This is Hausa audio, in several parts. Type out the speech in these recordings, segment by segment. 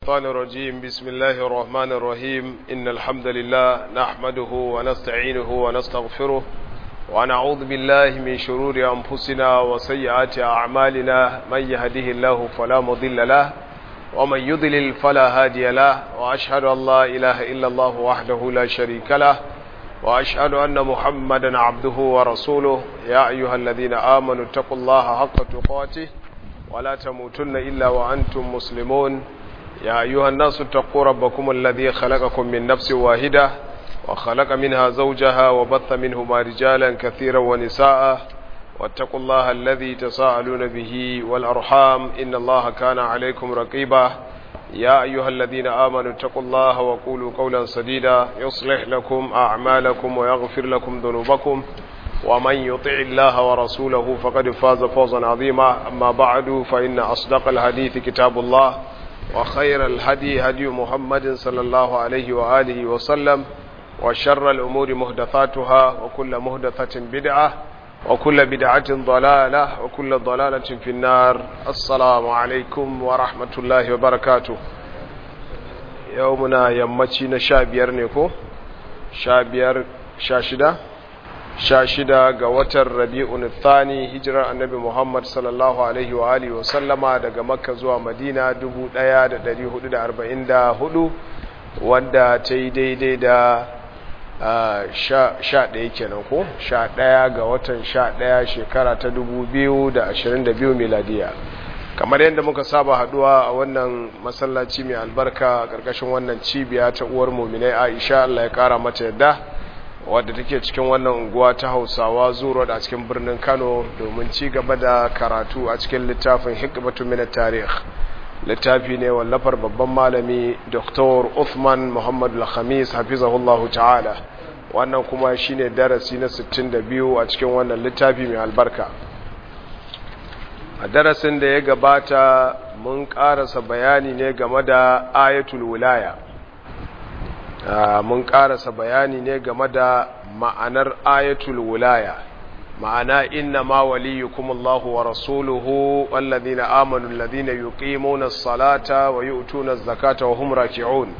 الشيطان الرجيم بسم الله الرحمن الرحيم إن الحمد لله نحمده ونستعينه ونستغفره ونعوذ بالله من شرور أنفسنا وسيئات أعمالنا من يهده الله فلا مضل له ومن يضلل فلا هادي له وأشهد أن لا إله إلا الله وحده لا شريك له وأشهد أن محمدا عبده ورسوله يا أيها الذين آمنوا اتقوا الله حق تقاته ولا تموتن إلا وأنتم مسلمون يا أيها الناس اتقوا ربكم الذي خلقكم من نفس واحدة وخلق منها زوجها وبث منهما رجالا كثيرا ونساء واتقوا الله الذي تساءلون به والأرحام إن الله كان عليكم رقيبا يا أيها الذين آمنوا اتقوا الله وقولوا قولا سديدا يصلح لكم أعمالكم ويغفر لكم ذنوبكم ومن يطع الله ورسوله فقد فاز فوزا عظيما أما بعد فإن أصدق الحديث كتاب الله وخير الهدي هدي محمد صلى الله عليه وآله وسلم وشر الأمور مهدثاتها وكل مهدثة بدعة وكل بدعة ضلالة وكل ضلالة في النار السلام عليكم ورحمة الله وبركاته يومنا يمتين شابير نيكو شابير شاشدة shida ga watan rabi'un thani hijirar annabi muhammad sallallahu alaihi wa alihi wa sallama daga makka zuwa madina 1444 wadda ta yi daidai da sha ɗaya kenan ko sha ɗaya ga watan sha ɗaya shekara ta 2022 miladiya kamar yadda muka saba haduwa a wannan masallaci mai albarka a ƙarƙashin wannan cibiya ta uwar muminai aisha allah ya ƙara mata yadda wadda take cikin wannan unguwa ta hausawa zuwa a cikin birnin kano domin ci gaba da karatu a cikin littafin hikmatu min tarih littafi ne wallafar babban malami dr uthman muhammad al-khamis hafizahullahu ta'ala wannan kuma shine darasi na 62 a cikin wannan littafi mai albarka a darasin da ya gabata mun karasa bayani ne game da ayatul wilaya Uh, mun karasa bayani ne game da ma'anar ayatul wilaya ma'ana inna ma waliyukum Allahu wa rasuluhu wallazina amanu allazina yuqimuna as-salata wa yu'tuna az-zakata wa hum raki'un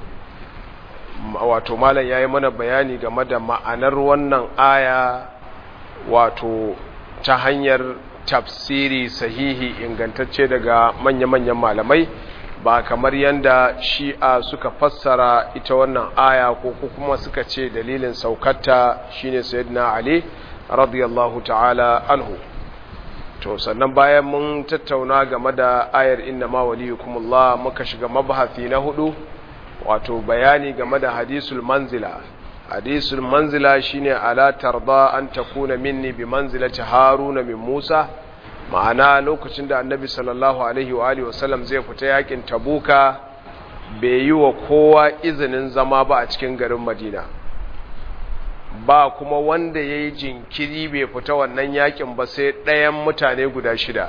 wato malam yayi mana bayani game da ma'anar wannan aya wato ta hanyar tafsiri sahihi ingantacce daga manya-manyan malamai ba kamar yadda shi'a suka fassara ita wannan aya ko kuma suka ce dalilin saukarta shine sayyidina ali radiyallahu ta'ala anhu to sannan bayan mun tattauna game da ayar inna ma waliyukumullah muka shiga mabahasi na hudu wato bayani game da hadisul manzila hadisul manzila shine ala tarda an takuna minni bi manzilati haruna min musa ma'ana lokacin da annabi sallallahu alaihi wa alihi wasallam zai fita yakin tabuka bai yi wa kowa izinin zama ba a cikin garin madina ba kuma wanda ya yi jinkiri bai fita wannan yakin ba sai ɗayan mutane guda shida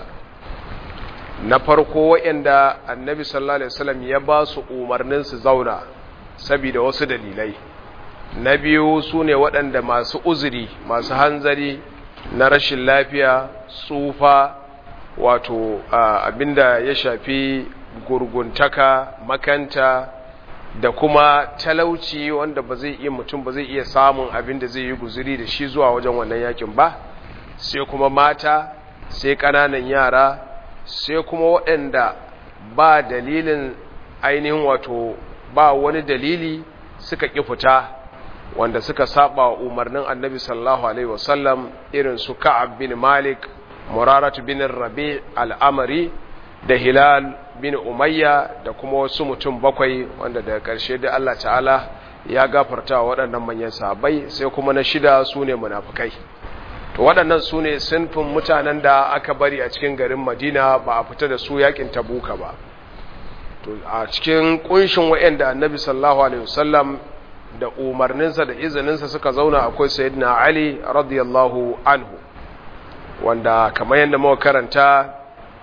na farko waɗanda annabi sallallahu alaihi wasallam ya ba su umarnin su zauna saboda wasu dalilai na biyu su ne waɗanda masu uzuri masu hanzari na rashin lafiya tsufa wato abinda ya shafi gurguntaka makanta da kuma talauci wanda ba zai iya mutum ba zai iya samun abinda zai yi guzuri da shi zuwa wajen wannan yakin ba sai kuma mata sai ƙananan yara sai kuma waɗanda ba dalilin ainihin wato ba wani dalili suka ƙi fita wanda suka saba wa umarnin annabi sallallahu alaihi wasallam irin su ka'ab bin malik muraratu bin rabi al'amari da hilal bin umayya da kuma wasu mutum bakwai wanda daga ƙarshe da Allah ta'ala ya gafarta wa waɗannan manyan sahabbai sai kuma na shida su ne munafukai to waɗannan su ne sinfin mutanen da aka bari a cikin garin madina ba a fita da su yakin tabuka ba to a cikin ƙunshin wa'anda annabi sallallahu alaihi wasallam da umarninsa da izininsa suka zauna akwai sayyidina Ali radiyallahu anhu wanda kamar yadda muka karanta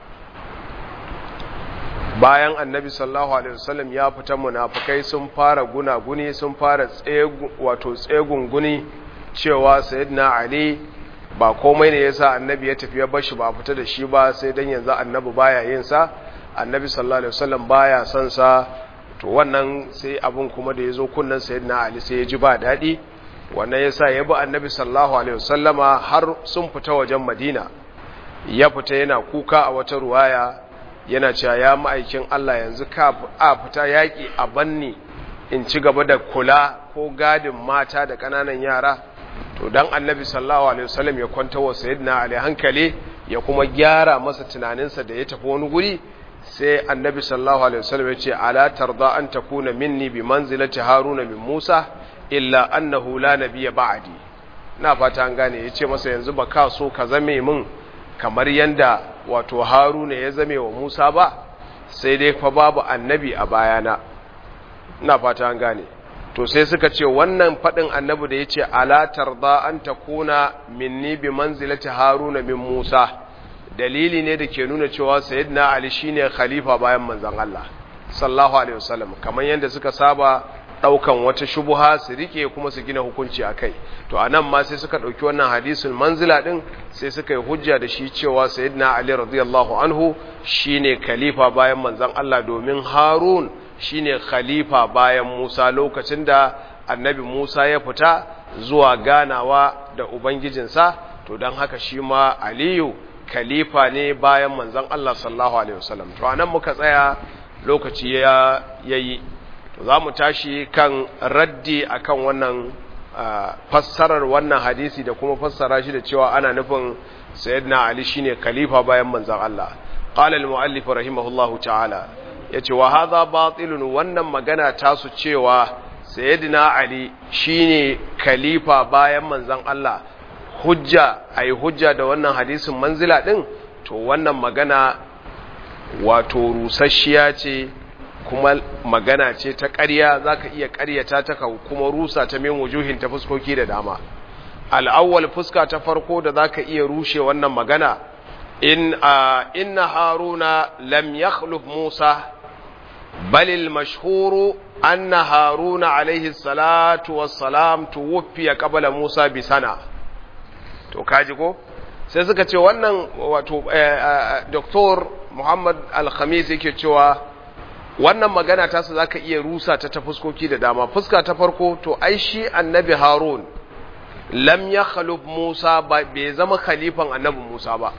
bayan annabi sallallahu alaihi wasallam ya fita munafikai sun fara gunaguni sun fara tsegu wato tsegunguni cewa sayyidina Ali ba komai ne yasa annabi ya tafi ya bashi ba fita da shi ba sai dan yanzu annabi baya yin sa annabi sallallahu alaihi wasallam baya son sa to wannan sai abin kuma da ya zo kunnan sayyidina ali sai ya ji ba daɗi wannan ya sa ya bi annabi sallallahu alaihi wasallama har sun fita wajen madina ya fita yana kuka a wata ruwaya yana cewa ya ma'aikin Allah yanzu ka a fita yaƙi a banni in ci gaba da kula ko gadin mata da ƙananan yara to dan annabi sallallahu alaihi wasallam ya kwanta wa sayyidina ali hankali ya kuma gyara masa tunaninsa da ya tafi wani guri sai annabi sallallahu alaihi wasallam ya ce ala tarda an takuna minni bi manzilati haruna min musa illa annahu la nabiyya ba'di na fata an gane yace masa yanzu ba ka so ka zame min kamar yanda wato haruna ya zame wa musa ba sai dai fa babu annabi a bayana na fata an gane to sai suka ce wannan fadin annabi da yace ala tarda an takuna minni bi manzilati haruna min musa dalili ne da ke nuna cewa sayyidina ali shine khalifa bayan manzon Allah sallallahu alaihi wasallam kamar yanda suka saba daukan wata shubuha su rike kuma su gina hukunci akai to anan ma sai suka dauki wannan hadisul manzila din sai suka yi hujja da shi cewa sayyidina ali radiyallahu anhu shine khalifa bayan manzon Allah domin harun shine khalifa bayan musa lokacin da annabi musa ya fita zuwa ganawa da ubangijinsa to don haka shi ma aliyu khalifa ne bayan manzon Allah sallallahu alaihi wasallam to anan muka tsaya lokaci ya yayi to zamu tashi kan raddi akan wannan fassarar wannan hadisi da kuma fassara shi da cewa ana nufin sayyidina ali shine khalifa bayan manzon Allah qala al-muallif rahimahullahu ta'ala yace wa hadha batilun wannan magana tasu cewa sayyidina ali shine khalifa bayan manzon Allah hujja a yi hujja da wannan hadisin manzila ɗin to wannan magana wato rusasshiya ce kuma magana ce ta ƙarya za ka iya ƙaryata ta kuma rusa ta min wujuhin ta fuskoki da dama al'awwal fuska ta farko da za ka iya rushe wannan magana in inna haruna lam yakhluf musa balil mashhuru anna haruna alaihi salatu wassalam tuwfiya qabla musa bi sana to kaji ko sai suka ce wannan wato doktor muhammad al-khamis yake cewa wannan magana ta su zaka iya rusa ta ta fuskoki da dama fuska ta farko to ai shi annabi harun lam ya khaluf musa bai zama khalifan annabi musa ba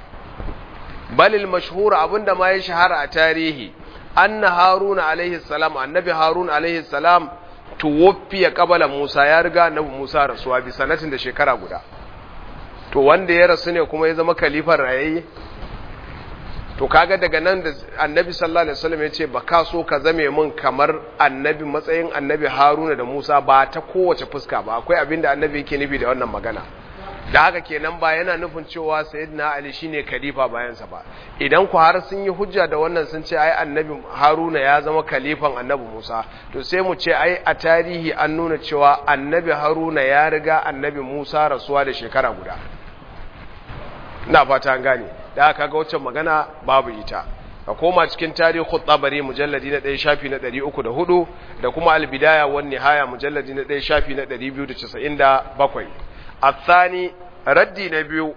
balil mashhur abinda ma ya shahara a tarihi anna harun alaihi salam annabi harun alaihi salam tuwaffiya qabala musa ya riga annabi musa rasuwa bi sanatin da shekara guda to wanda ya rasu ne kuma ya zama kalifar rayayye to kaga daga nan da annabi sallallahu alaihi wasallam ya ce ba ka so ka zame min kamar annabi matsayin annabi haruna da musa ba ta kowace fuska ba akwai abin da annabi yake nufi da wannan magana da haka kenan ba yana nufin cewa sayyidina ali shine khalifa bayansa ba idan ku har sun yi hujja da wannan sun ce ai annabi haruna ya zama khalifan annabi musa to sai mu ce ai a tarihi an nuna cewa annabi haruna ya riga annabi musa rasuwa da shekara guda ina fata an gane da aka ga wacce magana babu ita ka koma cikin tarihi tabari mujalladi na 1 shafi na 304 da kuma albidaya wan nihaya mujalladi na 1 shafi na 297 الثاني ردي نبيو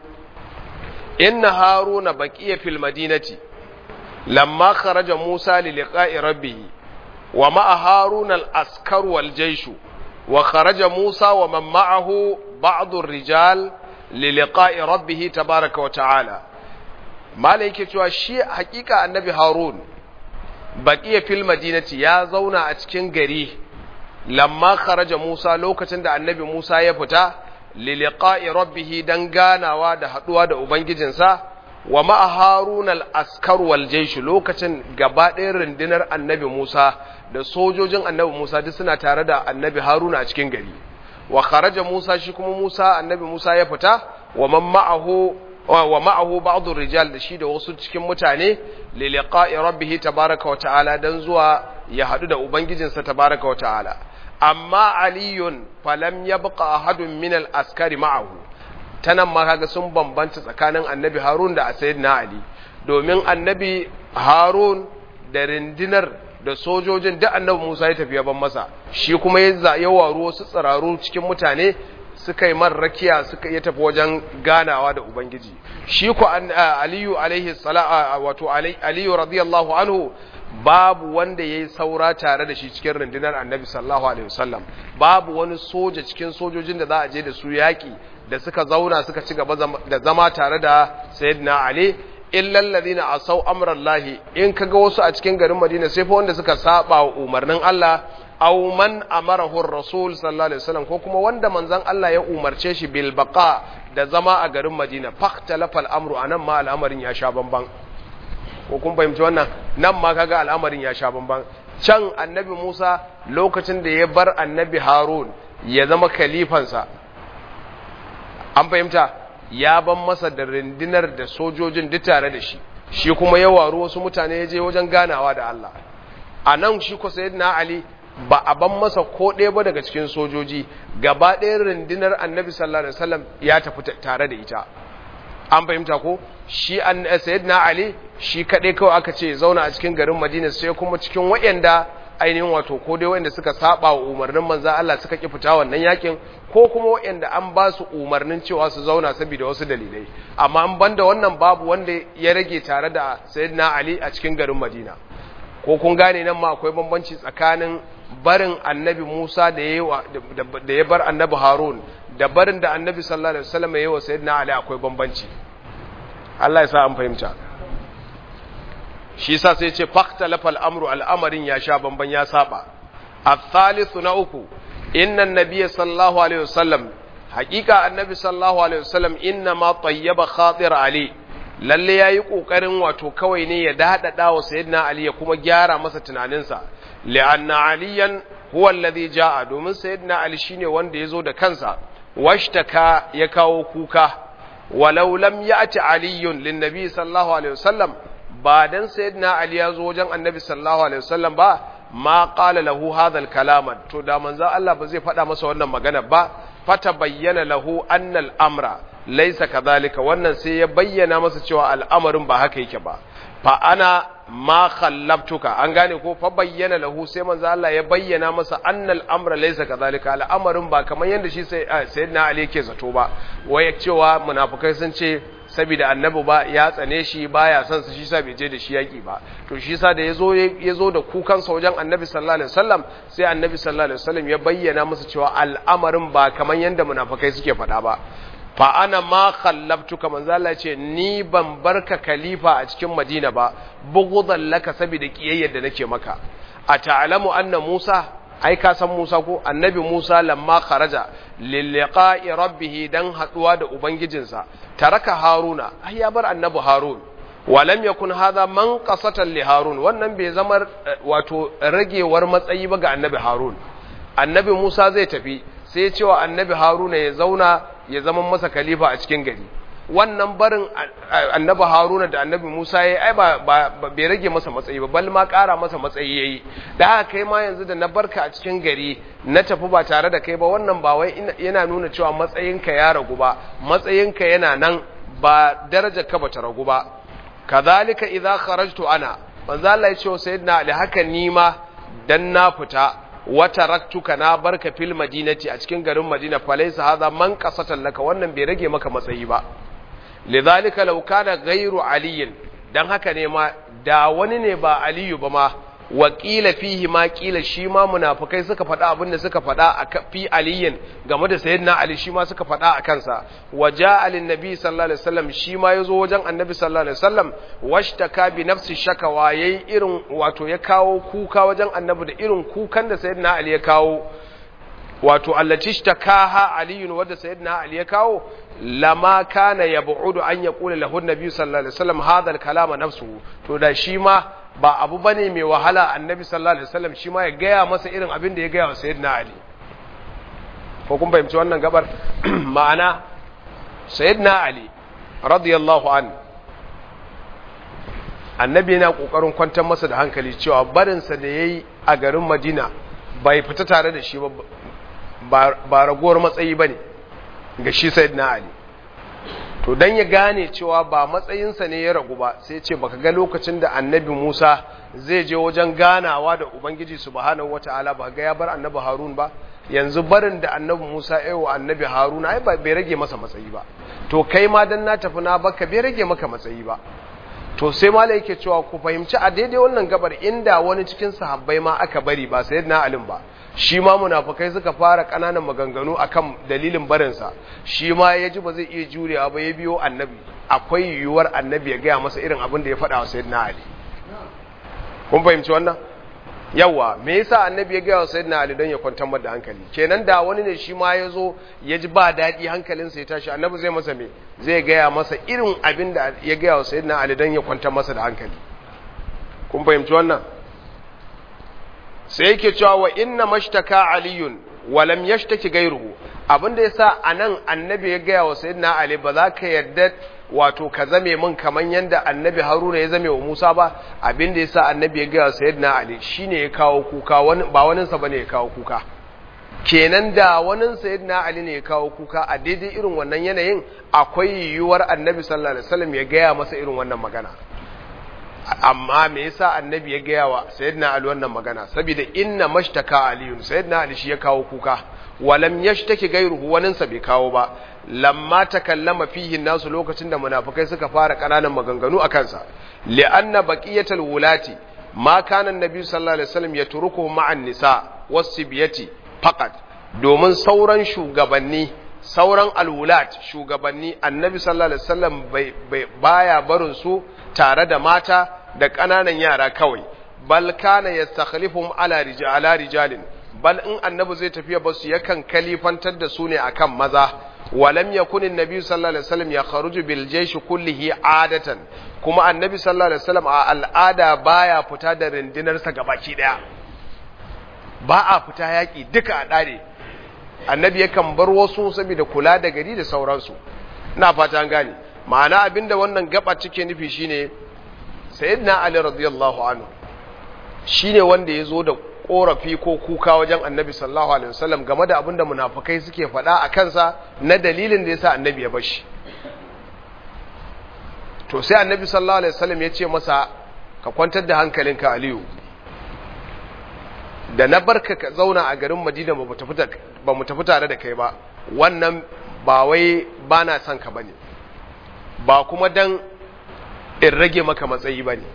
إن هارون بقي في المدينة لما خرج موسى للقاء ربه ومع هارون الأسكر والجيش وخرج موسى ومن معه بعض الرجال للقاء ربه تبارك وتعالى ما لك شيء حقيقة النبي هارون بقي في المدينة يا زونا أتكين غري لما خرج موسى لوكتن دا النبي موسى يفتا liliqa'i rabbihi dan ganawa da haduwa da ubangijinsa wa ma'a harun al-askar wal jaysh lokacin gaba ɗayan rundunar annabi Musa da sojojin annabi Musa duk suna tare da annabi Haruna a cikin gari wa kharaja Musa shi kuma Musa annabi Musa ya fita wa man ma'ahu wa ma'ahu ba'd rijal da shi da wasu cikin mutane liliqa'i rabbihi tabaraka wa ta'ala dan zuwa ya hadu da ubangijinsa tabaraka wa ta'ala amma aliyun falam ya buka ahadun min al-askari ma'ahu tanan ma kaga sun bambanta tsakanin annabi harun da sayyidina ali domin annabi harun da rindinar da sojojin da annabi musa ya tafi ban masa shi kuma ya ya waru wasu tsiraru cikin mutane suka yi man rakiya suka ya tafi wajen ganawa da ubangiji shi ku aliyu alaihi salam wato aliyu radiyallahu anhu babu wanda yayi saura tare da shi cikin rundunar annabi sallallahu alaihi wasallam babu wani soja cikin sojojin da za a je da su yaki da suka zauna suka ci gaba da zama tare da sayyidina ali illal ladina asaw amrallahi in kaga wasu a cikin garin madina sai fa wanda suka saba wa umarnin Allah aw man amarahu ar-rasul sallallahu alaihi wasallam ko kuma wanda manzon Allah ya umarce shi bil baqa da zama a garin Madina fahtalafa al-amru anan ma al'amarin ya sha bamban ko kun fahimci wannan nan ma kaga al'amarin ya sha bamban can annabi Musa lokacin da ya bar annabi Harun ya zama khalifansa an fahimta ya ban masa da rindinar da sojojin duk tare da shi shi kuma ya waru wasu mutane ya je wajen ganawa da Allah a nan shi ko sayyidina Ali ba a ban masa ko ɗaya ba daga cikin sojoji gaba ɗaya rundunar annabi sallallahu alaihi wasallam ya tafi tare da ita an fahimta ko shi an sayyidina ali shi kaɗai kawai aka ce zauna a cikin garin madina sai kuma cikin waɗanda ainihin wato ko dai waɗanda suka saba wa umarnin manzo Allah suka ki fita wannan yakin ko kuma waɗanda an ba su umarnin cewa su zauna saboda wasu dalilai amma an banda wannan babu wanda ya rage tare da sayyidina ali a cikin garin madina ko kun gane nan ma akwai bambanci tsakanin barin annabi Musa da ya bar annabi Harun da barin da annabi sallallahu alaihi wasallam yayi wa sayyidina Ali akwai bambanci Allah ya sa an fahimta shi yasa sai ce faqtalafa al-amru al-amarin ya sha bamban ya saba al-thalith na uku inna an-nabiy sallallahu alaihi wasallam haqiqa annabi sallallahu alaihi wasallam inna ma tayyaba khatir ali lalle yayi kokarin wato kawai ne ya dadada wa sayyidina ali ya kuma gyara masa tunaninsa li'anna aliyan huwa alladhi jaa domin sayyidina ali shine wanda yazo da kansa washtaka ya kawo kuka walau lam ya'ti aliyun linnabi sallallahu alaihi wasallam ba dan sayyidina ali yazo wajen annabi sallallahu alaihi wasallam ba ma qala lahu hadha al-kalama to da manzo Allah ba zai faɗa masa wannan magana ba fata bayyana lahu anna al-amra laysa kadhalika wannan sai ya bayyana masa cewa al'amarin ba haka yake ba fa ana ma khallabtuka an gane ko fa bayyana lahu sai manzo Allah ya bayyana masa annal amra laysa kadhalika al'amarin ba kamar yanda shi sai sayyidina Ali yake zato ba waya cewa munafikai sun ce saboda annabi ba ya tsane shi baya son su shi sa bai je da shi yaki ba to shi sa da yazo yazo da kukan sa wajen annabi sallallahu alaihi wasallam sai annabi sallallahu alaihi wasallam ya bayyana masa cewa al'amarin ba kamar yanda munafikai suke faɗa ba fa ana ma khallabtuka manzo Allah ce ni ban barka khalifa a cikin Madina ba bugudan laka saboda kiyayyar da nake maka a ta'lamu anna Musa ai ka san Musa ko annabi Musa lamma kharaja lil liqa'i rabbih dan haduwa da ubangijinsa taraka Haruna ai ya bar annabi Harun walam yakun hadha man qasatan li Harun wannan bai zama wato ragewar matsayi ba ga annabi Harun annabi Musa zai tafi sai cewa annabi Haruna ya zauna ya zama masa khalifa a cikin gari wannan barin annabi Haruna da annabi Musa yayi ai ba bai rage masa matsayi ba bal ma ƙara masa matsayi yayi da haka kai ma yanzu da na barka a cikin gari na tafi ba tare da kai ba wannan ba wai yana nuna cewa matsayinka ya ragu ba matsayinka yana nan ba darajar ka bata ragu ba kadhalika idza kharajtu ana manzo Allah ya ce wa sayyidina Ali haka ni ma dan na fita wata raktuka na barka fil madinati a cikin garin madina falaisa hadha man qasatan laka wannan bai rage maka matsayi ba lidhalika law kana ghayru aliyin dan haka ne ma da wani ne ba aliyu ba ma wakila fihi ma kila shi ma munafikai suka faɗa abin da suka faɗa a fi aliyin game da sayyidina ali shi ma suka faɗa a kansa waja alin nabi sallallahu alaihi wasallam shi ma yazo wajen annabi sallallahu alaihi wasallam washtaka bi nafsi shakawa yayi irin wato ya kawo kuka wajen annabi da irin kukan da sayyidina ali ya kawo wato allati shtakaha aliyun wadda sayyidina ali ya kawo lama kana yab'udu an yaqula lahu an-nabi sallallahu alaihi wasallam hadha al-kalama nafsuhu to da shi ma ba abu bane mai wahala annabi sallallahu alaihi wasallam shi ma ya gaya masa irin abin da ya gaya wa sayyidina ali ko kun fahimci wannan gabar ma'ana sayyidina ali radiyallahu an annabi yana kokarin kwantar masa da hankali cewa barinsa da yayi a garin madina bai fita tare da shi ba ba ragowar matsayi bane ga shi sayyidina ali to dan ya gane cewa ba matsayinsa ne ya ragu ba sai ce baka ga lokacin da annabi Musa zai je wajen ganawa da ubangiji subhanahu wataala ba ga ya bar annabi Harun ba yanzu barin da annabi Musa ya wa annabi Harun ai bai rage masa matsayi ba to kai ma dan na tafi na baka bai rage maka matsayi ba to to sai malai yake cewa ku fahimci a daidai wannan gabar inda wani cikin sahabbai ma aka bari ba sayyidina alim ba shi ma munafukai suka fara kananan maganganu akan dalilin barinsa shi ma ya ji ba zai iya jurewa ba ya biyo annabi akwai yiwuwar annabi ya gaya masa irin abin da ya faɗa wa sayyidina ali kun fahimci wannan yawa me yasa annabi ya gaya wa sayyidina ali don ya kwantar da hankali kenan da wani ne shi ma ya zo ya ji ba daɗi hankalinsa ya tashi annabi zai masa me zai gaya masa irin abin da ya gaya wa sayyidina ali don ya kwantar masa da hankali kun fahimci wannan sai yake cewa wa inna mashtaka aliyun wa lam yashtaki gairuhu abinda yasa anan annabi ya gaya wa sayyidina ali ba za ka yarda wato ka zame min kaman yanda annabi haruna ya zame wa musa ba abinda yasa annabi ya gaya wa sayyidina ali shine ya kawo kuka wani ba wani sa bane ya kawo kuka kenan da wani sayyidina ali ne ya kawo kuka a daidai irin wannan yanayin akwai yiwuwar annabi sallallahu alaihi wasallam ya gaya masa irin wannan magana amma me yasa annabi ya gaya wa sayyidina ali wannan magana saboda inna mashtaka aliyun sayyidina ali shi ya kawo kuka walam yashtaki gairuhu wanin sa bai kawo ba lamma takallama fihi nasu lokacin da munafikai suka fara kananan maganganu a kansa li'anna baqiyatul wulati ma kana annabi sallallahu alaihi wasallam yatruku ma'an nisa wasibiyati faqat domin sauran shugabanni sauran alwulat shugabanni annabi sallallahu alaihi wasallam baya barin su tare da mata da ƙananan yara kawai bal kana yastakhlifum ala rijala rijalin bal in annabi zai tafiya ba su yakan kalifantar da su ne akan maza walam yakun annabi sallallahu alaihi wasallam ya kharuju bil jaysh kullihi adatan kuma annabi sallallahu alaihi wasallam a al'ada baya fita da rundunar sa gabaki daya ba a fita yaki duka a dare annabi yakan bar wasu saboda kula da gari da sauransu ina fata an gane ma'ana abinda wannan gaba cike nufi shine sayyidina ali radiyallahu anhu shine wanda yazo da korafi ko kuka wajen annabi sallallahu alaihi wasallam game da abinda munafikai suke faɗa a kansa na dalilin da yasa annabi ya bashi to sai annabi sallallahu alaihi wasallam ya ce masa ka kwantar da hankalinka aliyu da na barka ka zauna a garin madina ba mu tafi tare da kai ba wannan ba wai ba na son ka bane ba kuma dan in rage maka matsayi ba ne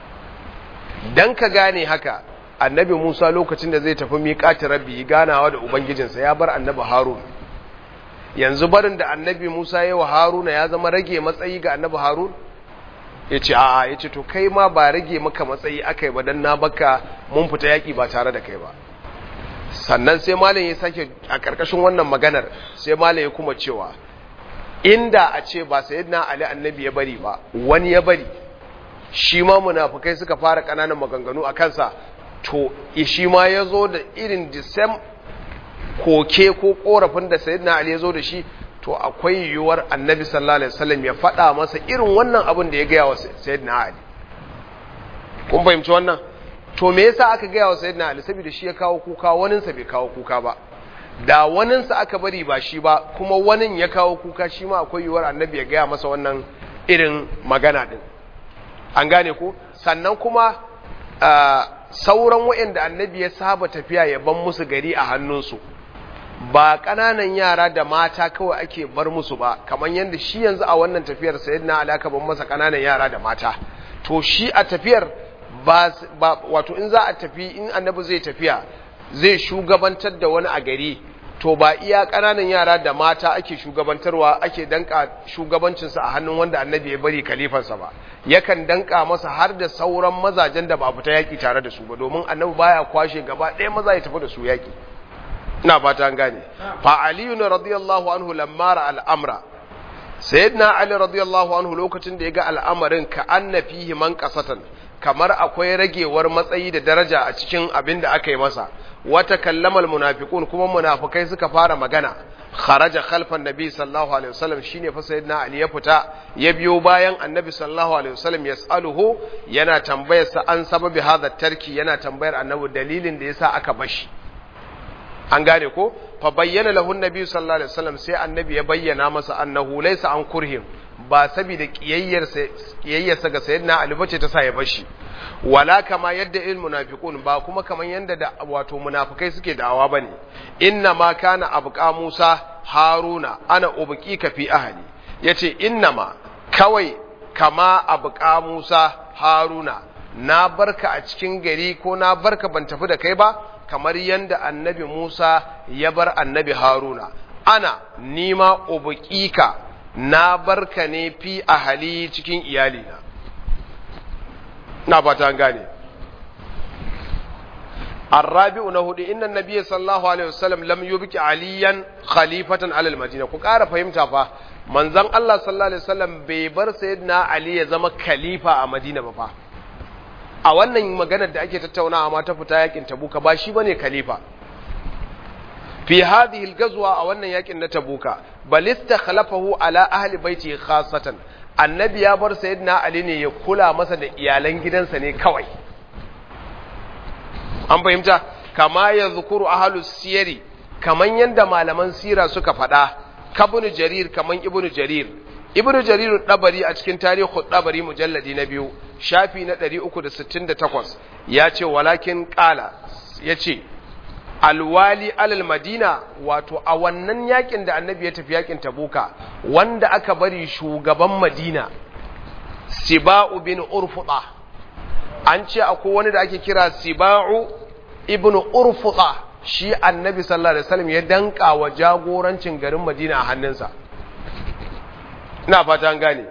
don ka gane haka annabi musa lokacin da zai tafi miƙati rabbi ganawa da ubangijinsa ya bar annabi harun yanzu barin da annabi musa ya wa haruna ya zama rage matsayi ga annabi harun ya ce a'a ya ce to kai ma ba rage maka matsayi aka yi ba don na baka mun fita yaƙi ba tare da kai ba sannan sai malam ya sake a ƙarƙashin wannan maganar sai malam ya kuma cewa inda a ce ba sayyidina ali annabi ya bari ba wani ya bari shi ma munafukai suka fara ƙananan maganganu a kansa to shi ma ya zo da irin disam koke ko korafin da sayyidina ali ya zo da shi to akwai yiwuwar annabi sallallahu alaihi wasallam ya faɗa masa irin wannan abin da ya gaya wa sayyidina ali kun fahimci wannan to me yasa aka gaya wa sayyidina ali saboda shi ya kawo kuka waninsa bai kawo kuka ba da waninsa aka bari ba shi ba kuma wanin ya kawo kuka shi ma akwai yiwuwar annabi ya gaya masa wannan irin magana din an gane ko sannan kuma sauran waɗanda annabi ya saba tafiya ya ban musu gari a hannunsu ba ƙananan yara da mata kawai ake bar musu ba kamar yadda shi yanzu a wannan tafiyar sayyidina ali aka ban masa ƙananan yara da mata to shi a tafiyar ba wato in za a tafi in annabi zai tafiya zai shugabantar da wani a gari to ba iya ƙananan yara da mata ake shugabantarwa ake danka shugabancinsa a hannun wanda annabi ya bari kalifansa ba yakan danka masa har da sauran mazajen da ba fita yaƙi tare da su ba domin annabi baya kwashe gaba ɗaya maza ya tafi da su yaƙi ina fata an gane fa aliyu radiyallahu anhu lamma ra al'amra sayyidina ali radiyallahu anhu lokacin da ya ga al'amarin ka anna fihi man qasatan kamar akwai ragewar matsayi da daraja a cikin abin da aka yi masa wata kallamal munafiqun kuma munafikai suka fara magana kharaja khalfan nabi sallallahu alaihi wasallam shine fa sayyidina ali ya fita ya biyo bayan annabi sallallahu alaihi wasallam yasaluhu yana tambayar sa an sababi hadha tarki yana tambayar annabi dalilin da yasa aka bashi an gane ko fa bayyana lahu annabi sallallahu alaihi wasallam sai annabi ya bayyana masa annahu laysa an kurhim ba saboda kiyayyarsa ga sayyidina Ali bace ta sa ya bashi wala kama yadda il munafiqun ba kuma kaman yanda da wato munafikai suke da'awa bane inna ma kana abqa Musa Haruna ana ubqika fi ahli yace inna ma kawai kama abuka Musa Haruna na barka a cikin gari ko na barka ban tafi da kai ba kamar yanda annabi Musa ya bar annabi Haruna ana nima ubukika na barka ne fi ahali cikin iyalina na fata gane الرابع نهود إن النبي صلى الله عليه وسلم لم يبك عليا خليفة على المدينة كقارة فهمتها فا من زن الله صلى الله عليه وسلم بيبر سيدنا علي زما خليفة a Madina ba fa a wannan maganar da ake tattaunawa ma ta fita yakin Tabuka ba shi bane khalifa fi hadhihi al-ghazwa a wannan yakin na Tabuka bal istakhlafahu ala ahli baiti khassatan annabi ya bar sayyidina Ali ne ya kula masa da iyalan gidansa ne kawai an fahimta kama ya zukuru ahalus siyari kaman yadda malaman sira suka faɗa kabunu jarir kaman ibnu jarir ibnu jarir dabari a cikin tarihu dabari mujalladi na biyu shafi na 368 ya ce walakin kala ya ce alwali alal madina wato a wannan yakin da annabi ya tafi yakin tabuka wanda aka bari shugaban madina siba'u bin urfuda an ce akwai wani da ake kira siba'u ibn urfuda shi annabi sallallahu alaihi wasallam ya danka wa jagorancin garin madina a hannunsa ina fata an gane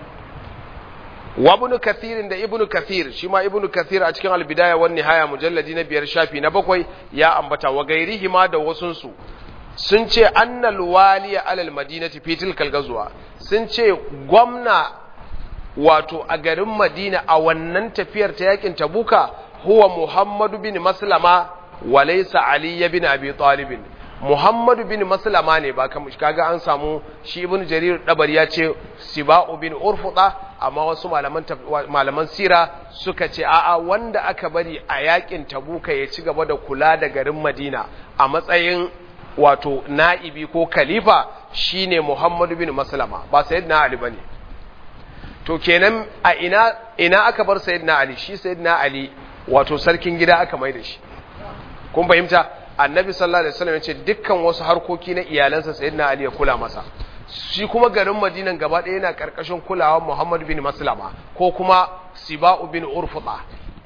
wa ibn kathir da ibn kathir shi ma ibn kathir a cikin albidaya wan nihaya mujalladi na biyar shafi na bakwai ya ambata wa gairihi ma da wasunsu sun ce annal waliya alal madinati fi tilkal gazwa sun ce gwamna wato a garin Madina a wannan tafiyar ta yakin Tabuka huwa Muhammadu bin Maslama wa laysa Ali bin Abi Talib Muhammadu bin Maslama ne ba kamar kaga an samu shi Ibn Jarir Dabari ya ce Siba'u bin Urfuda amma wasu malaman malaman sira suka ce a'a wanda aka bari a yakin Tabuka ya ci gaba da kula da garin Madina a matsayin wato na'ibi ko khalifa shine Muhammadu bin Maslama ba sayyidina Ali bane to kenan a ina ina aka bar sayyidina ali shi sayyidina ali wato sarkin gida aka mai da shi kun fahimta annabi sallallahu alaihi wasallam yace dukkan wasu harkoki na iyalansa sayyidina ali ya kula masa shi kuma garin madinan gaba ɗaya yana karkashin kulawar muhammad bin maslama ko kuma siba'u bin urfuda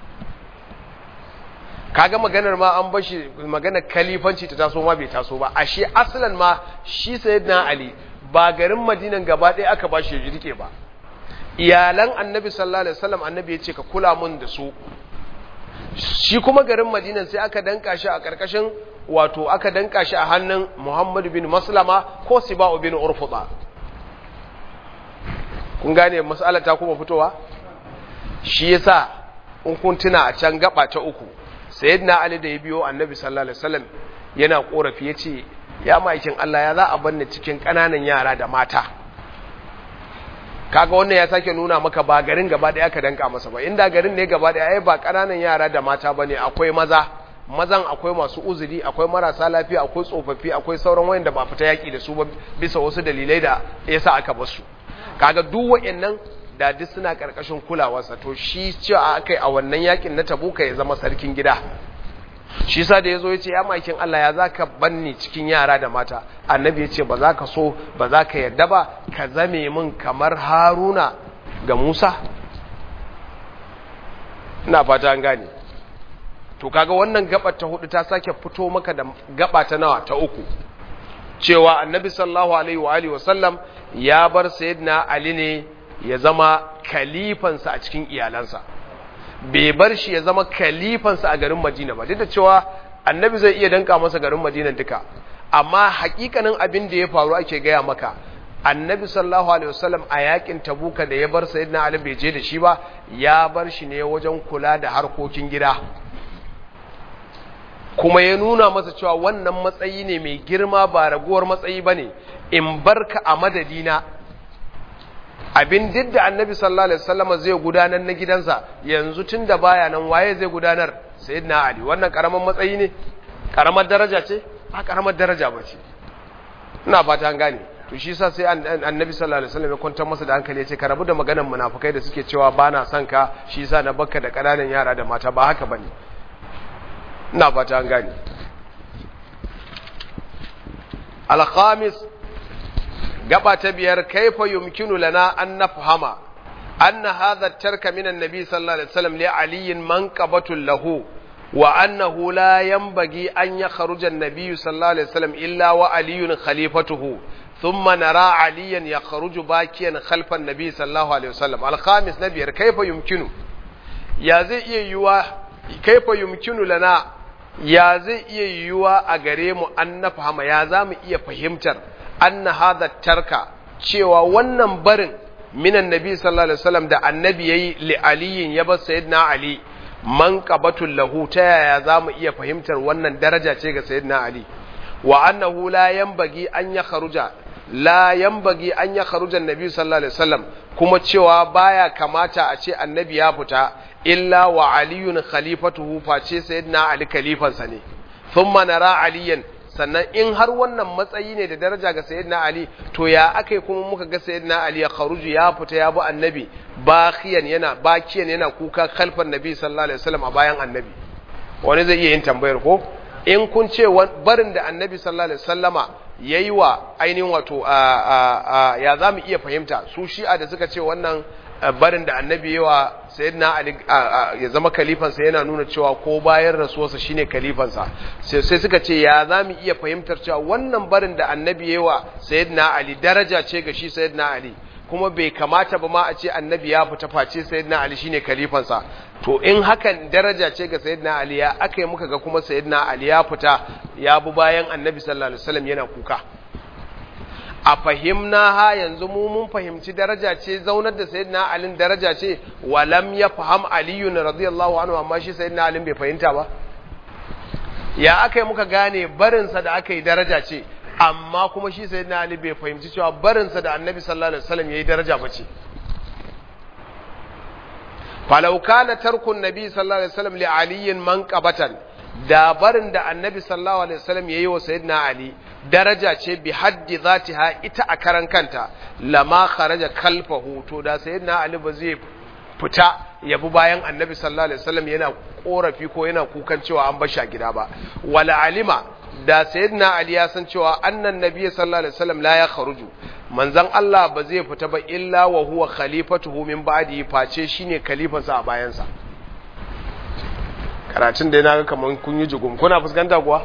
kaga maganar ma an bashi maganar kalifanci ta taso ma bai taso ba ashe aslan ma shi sayyidina ali ba garin madinan gaba ɗaya aka bashi ya rike ba iyalan annabi sallallahu alaihi wasallam annabi ya ce ka kula mun da su shi kuma garin madinan sai aka danka shi a karkashin wato aka danka shi a hannun muhammad bin maslama ko siba'u bin urfuda kun gane mas'alar ta kuma fitowa shi yasa in kun tuna a can gaba ta uku sayyidina ali da ya biyo annabi sallallahu alaihi wasallam yana korafi yace ya ma'aikin Allah ya za a banne cikin kananan yara da mata kaga wannan ya sake nuna maka ba garin gaba daya ka danka masa ba inda garin ne gaba daya ai ba kananan yara da mata bane akwai maza mazan akwai masu uzuri akwai marasa lafiya akwai tsofaffi akwai sauran wayanda ba fita yaki da su ba bisa wasu dalilai da yasa aka bar su kaga duk wayannan da duk suna karkashin kulawarsa to shi cewa akai a wannan yakin na tabuka ya zama sarkin gida shi sa da yazo yace ya makin Allah ya zaka banni cikin yara da mata annabi yace ba za ka so ba za ka yarda ba ka zame min kamar Haruna ga Musa ina fata an gane to kaga wannan gaba ta hudu ta sake fito maka da gaba ta nawa ta uku cewa annabi sallallahu alaihi wa alihi wasallam ya bar sayyidina ali ne ya zama kalifansa a cikin iyalansa bai bar shi ya zama kalifansa a garin madina ba duk da cewa annabi zai iya danka masa garin madina duka amma hakikanin abin da ya faru ake gaya maka annabi sallallahu alaihi wasallam a yakin tabuka da ya bar sayyidina ali bai je da shi ba ya bar shi ne wajen kula da harkokin gida kuma ya nuna masa cewa wannan matsayi ne mai girma ba raguwar matsayi ba ne in barka a madadina abin duk da annabi sallallahu alaihi wasallam zai gudanar na gidansa yanzu tun da baya nan waye zai gudanar sayyidina ali wannan karamar matsayi ne karamar daraja ce ba karamar daraja ba ce ina fata an gane to shi yasa sai annabi sallallahu alaihi wasallam ya kwantar masa da hankali ya ce ka rabu da maganar munafikai da suke cewa ba na son ka shi yasa na bakka da kananan yara da mata ba haka bane ina fata an gane al-khamis gaba ta biyar kaifa yumkinu lana an nafhama anna hadha tarka min annabi sallallahu alaihi wasallam li ali manqabatun lahu wa annahu la yanbaghi an yakhruja an-nabiy sallallahu alaihi wasallam illa wa aliyun khalifatuhu ثم نرى عليا يخرج باكيا خلف النبي صلى الله عليه وسلم الخامس نبير كيف يمكن يا زي يوا كيف يمكن لنا يا زي يوا أغريم أن نفهم يا زام إيا فهمتر أن هذا الترك cewa wannan barin minan nabi sallallahu alaihi wasallam da annabi yayi li aliyin ya bar sayyidina ali man qabatul lahu ta yaya zamu iya fahimtar wannan daraja ce ga sayyidina ali wa annahu la yanbaghi an ya kharuja la yanbaghi an ya kharuja annabi sallallahu alaihi wasallam kuma cewa baya kamata a ce annabi ya fita illa wa aliyun khalifatuhu face sayyidina ali khalifansa ne thumma nara aliyan sannan in har wannan matsayi ne da daraja ga sayyidina ali to ya akai kuma muka ga sayyidina ali ya kharuju ya fita ya bi annabi bakiyan yana bakiyan yana kuka khalfan nabi sallallahu alaihi wasallam a bayan annabi wani zai iya yin tambayar ko in kun ce barin da annabi sallallahu alaihi wasallama yayi wa ainihin wato ya za mu iya fahimta su shi'a da suka ce wannan barin da annabi yayi wa sayyidina ali ya zama kalifansa yana nuna cewa ko bayan rasuwarsa shine kalifansa sai suka ce ya za mu iya fahimtar cewa wannan barin da annabi yayi wa sayyidina ali daraja ce ga shi sayyidina ali kuma bai kamata ba ma a ce annabi ya fita face sayyidina ali shine kalifansa to in hakan daraja ce ga sayyidina ali ya aka yi muka ga kuma sayyidina ali ya fita ya bi bayan annabi sallallahu alaihi wasallam yana kuka a fahimna ha yanzu mu mun fahimci daraja ce zaunar da sayyidina ali daraja ce walam ya faham aliyu radiyallahu anhu amma shi sayyidina ali bai fahimta ba ya aka yi muka gane barinsa da aka yi daraja ce amma kuma shi sayyidina ali bai fahimci cewa barinsa da annabi sallallahu alaihi wasallam yayi daraja bace falau kana tarkun nabi sallallahu alaihi wasallam li aliyin manqabatan da barin da annabi sallallahu alaihi wasallam yayi wa sayyidina ali daraja ce bi haddi zatiha ita a karan kanta lama kharaja kalfahu to da sayyidina ali ba zai fita yabi bayan annabi sallallahu alaihi wasallam yana korafi ko yana kukan cewa an bar shi a gida ba wala alima da sayyidina ali ya san cewa annan nabiy sallallahu alaihi wasallam la ya kharuju manzon Allah ba zai fita ba illa wa huwa khalifatuhu min ba'di face shine khalifansa a bayansa karatun da yana ga kaman kun yi jugum kuna fuskanta kuwa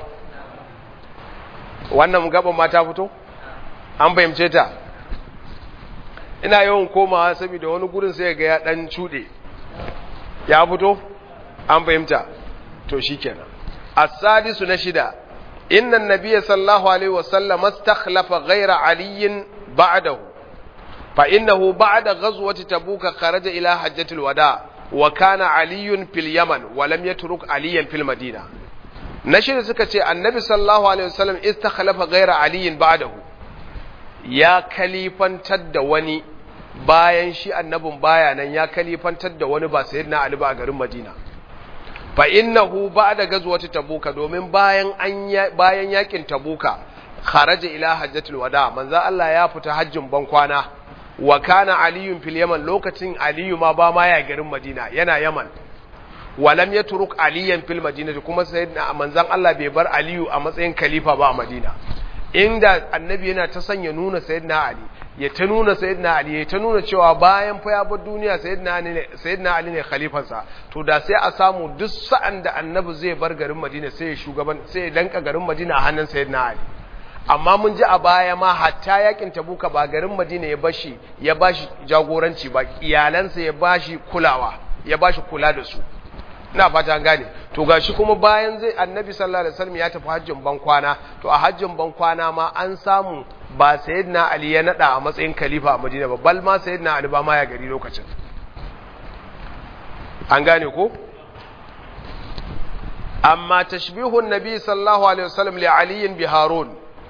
wannan gaban ma ta fito an fahimce ta ina yawan komawa saboda wani gurin sai ga ya dan cude ya fito an fahimta to shikenan as-sadisu na shida inna an-nabiyya sallallahu alaihi wasallam istakhlafa ghayra aliyin بعده فإنه بعد غزوة تبوك خرج إلى حجة الوداع وكان علي في اليمن ولم يترك عليا في المدينة نشر سكتي النبي صلى الله عليه وسلم استخلف غير علي بعده يا كليفا تد وني bayan shi annabin baya nan ya kalifantar da wani ba sayyidina Ali ba a garin Madina fa innahu ba'da gazwati tabuka domin bayan an bayan yakin tabuka kharaja ila hajjatul wada manzo Allah ya fita hajjin ban kwana wa kana aliyun fil yaman lokacin aliyu ma ba ma ya garin madina yana yaman walam yatruk aliyan fil madinati kuma sayyidina manzon Allah bai bar aliyu a matsayin khalifa ba a madina inda annabi yana ta sanya nuna sayyidina ali ya ta nuna sayyidina ali ya ta nuna cewa bayan fa ya bar duniya sayyidina ali ne sayyidina ali ne khalifansa to da sai a samu duk sa'an da annabi zai bar garin madina sai ya shugaban sai ya danka garin madina a hannun sayyidina ali amma mun ji a baya ma hatta yakin tabuka ba garin madina ya bashi ya bashi jagoranci ba iyalansa ya bashi kulawa ya bashi kula da su ina fata gane to gashi kuma bayan zai annabi sallallahu alaihi wasallam ya tafi hajjin ban kwana to a hajjin ban kwana ma an samu ba sayyidina ali ya nada a matsayin khalifa a madina ba bal ma sayyidina ali ba ma ya gari lokacin an gane ko amma tashbihun nabi sallallahu alaihi wasallam li aliyin bi harun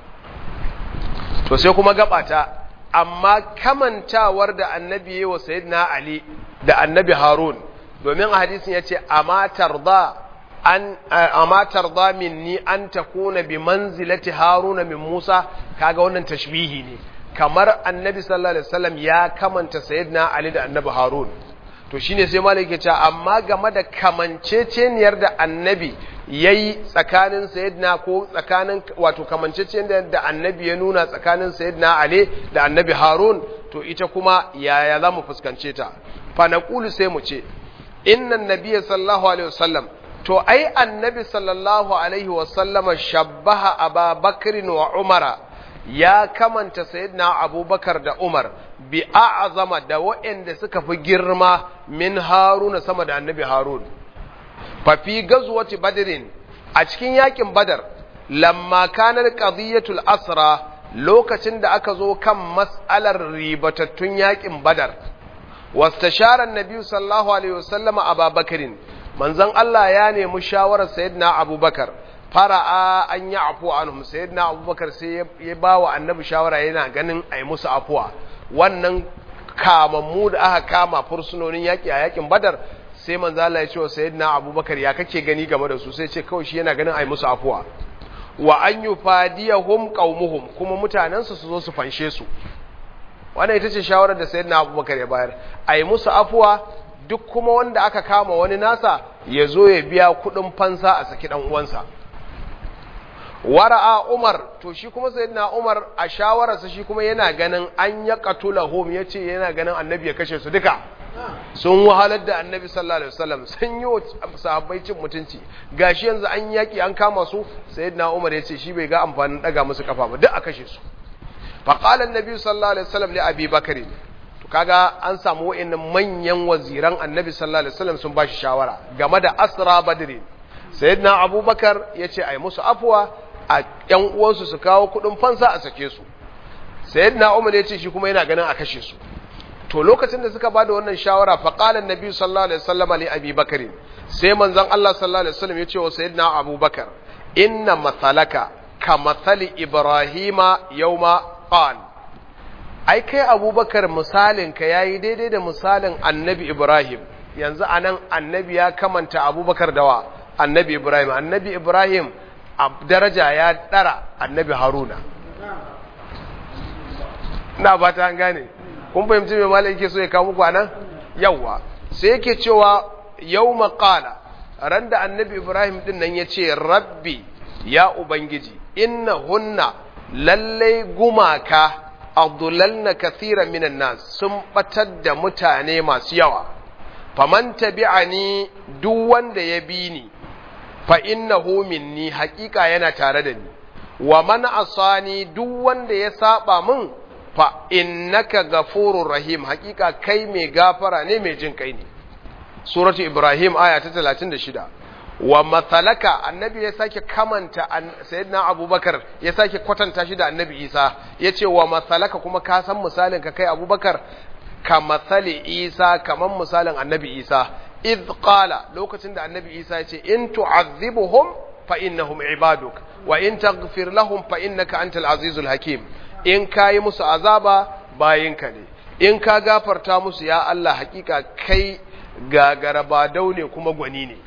to sai kuma gabata amma kamantawar da annabi yayi wa sayyidina ali da annabi harun domin a hadisin yace amma tarda an amma tarda minni an takuna bi manzilati haruna min musa kaga wannan tashbihi ne kamar annabi sallallahu alaihi wasallam ya kamanta sayyidina ali da annabi harun to shine sai malik ya ce amma game da kamanceceniyar da annabi yayi tsakanin sayyidina ko tsakanin wato kamanceceniyar da annabi ya nuna tsakanin sayyidina ali da annabi harun to ita kuma yaya zamu fuskance ta fa naqulu sai mu ce innan nabiyya sallallahu alaihi wasallam to ai annabi sallallahu alaihi wasallama shabbaha ababakrin wa umara ya kamanta sayyidina abubakar da umar bi a'zama da waɗanda suka fi girma min haruna sama da annabi harun fa fi gazwati badrin a cikin yakin badar lamma kanar qadiyatul asra lokacin da aka zo kan mas'alar ribatattun yakin badar wastashara annabi sallallahu alaihi wasallama ababakarin manzon Allah ya nemi shawarar sayyidina abubakar fara'a an yi afuwa anhum sayyidina abubakar sai ya ba wa annabi shawara yana ganin a yi musu afuwa wannan kamammu da aka kama fursunonin yaƙi a yaƙin badar sai manzo Allah ya ce wa sayyidina abubakar ya kake gani game da su sai ce kawai shi yana ganin a yi musu afuwa wa an yufadiyahum qaumuhum kuma mutanensu su zo su fanshe su wannan ita ce shawarar da sayyidina abubakar ya bayar a yi musu afuwa duk kuma wanda aka kama wani nasa ya zo ya biya kudin fansa a saki dan uwansa wara'a umar to shi kuma sayyidina umar a shawararsa shi kuma yana ganin an ya qatulahum yace yana ganin annabi ya kashe su duka sun wahalar da annabi sallallahu alaihi wasallam sun yi wa sahabbai cin mutunci gashi yanzu an yaki an kama su sayyidina umar yace shi bai ga amfanin daga musu kafa ba duk a kashe su fa qala annabi sallallahu alaihi wasallam li abi bakari to kaga an samu wa'annan manyan waziran annabi sallallahu alaihi wasallam sun bashi shawara game da asra badri sayyidina abubakar yace ai musu afwa a ƴan uwansu su kawo kuɗin fansa a sake su sayyidina umar yace shi kuma yana ganin a kashe su to lokacin da suka bada wannan shawara fa qala annabi sallallahu alaihi wasallam li abi bakr sai manzon Allah sallallahu alaihi wasallam yace wa sayyidina abubakar inna mathalaka ka mathali ibrahima yawma qala ai kai abubakar misalinka ya yi daidai da misalin annabi ibrahim yanzu a nan annabi ya kamanta abubakar dawa annabi ibrahim annabi ibrahim a daraja ya ɗara annabi haruna na ba ta gane kun fahimci mai malin ke so ya kawo muku a nan yauwa sai yake cewa yau maƙala ran da annabi ibrahim ɗin nan ya ce rabbi ya ubangiji inna hunna lallai gumaka abdullalna kathiran minan nas sun batar da mutane masu yawa faman tabi'ani duk wanda ya bi ni fa innahu minni haƙiƙa yana tare da ni wa man asani duk wanda ya saba min fa innaka ghafurur rahim haƙiƙa kai mai gafara ne mai jin kai ne suratu ibrahim aya ta 36 wa matsalaka annabi ya sake kamanta sayyidina abubakar ya sake kwatanta shi da annabi isa ya ce wa matsalaka kuma ka san misalin ka kai abubakar ka matsali isa kaman misalin annabi isa iz qala lokacin da annabi isa ya ce in tu'azzibuhum fa innahum ibaduk wa in taghfir lahum fa innaka antal azizul hakim in kayi musu azaba bayinka ne in ka gafarta musu ya Allah hakika kai gagara ba daune kuma gwani ne